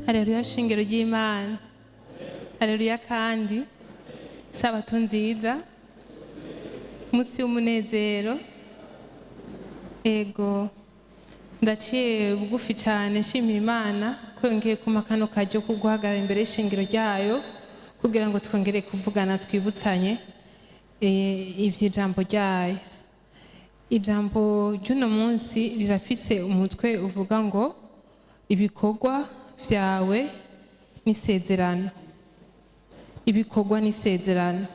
Haleluya shingiro ry'Imana. Haleluya kandi sabato nziza. Musi w'umunezero. Ego ndaciye bugufi cyane nshimira Imana ko yongeye kumpa kano karyo ko guhagarara imbere y'ishingiro ryayo kugira ngo twongere kuvugana twibutsanye eh, ivy'ijambo ryayo. Ijambo ry'uno munsi rirafise umutwe uvuga ngo ibikorwa vyawe n'isezerano. Ibikorwa n'isezerano.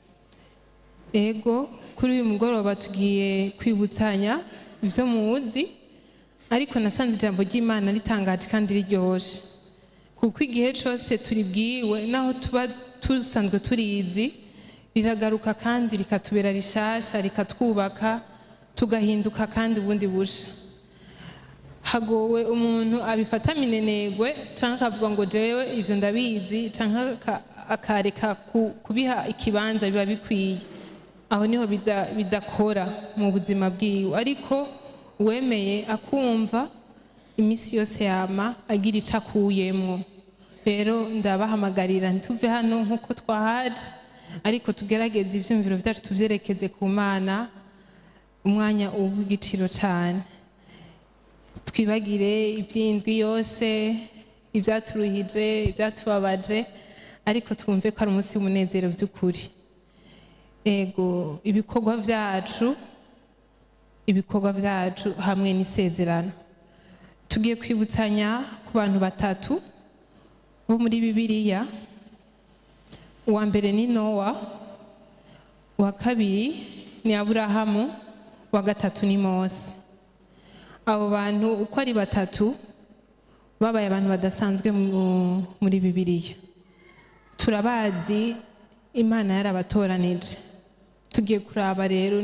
Ego kuri uyu mugoroba tugiye kwibutsanya ivyo muzi ariko nasanze ijambo ry'Imana ritangaje kandi riryoshe kuko igihe cose turibwiwe naho tuba dusanzwe turizi riragaruka kandi rikatubera rishasha rikatwubaka tugahinduka kandi ubundi busha hagowe umuntu abifata minenegwe canke akavuga ngo jewe ivyo ndabizi canke aka- akareka ku- kubiha ikibanza biba bikwiye aho niho bida- bidakora mu buzima bwiwe ariko uwemeye akumva imisi yose yama agira ico akuyemwo rero ndabahamagarira ntituve hano nk'uko twahaje ariko tugerageze ivyumviro vyacu tuvyerekeze ku mana umwanya uw'igiciro cane twibagire iby'indwi yose ibyaturuhije ibyatubabaje ariko twumve ko ari umunsi w'umunezero by'ukuri ego ibikorwa byacu ibikorwa byacu hamwe n'isezerano tugiye kwibutsanya ku bantu batatu bo muri bibiliya uwa mbere ni nowa uwa kabiri ni aburahamu uwa gatatu ni mose abo bantu uko ari batatu babaye abantu badasanzwe mu- muri bibiliya turabazi imana yarabatoranije tugiye kuraba rero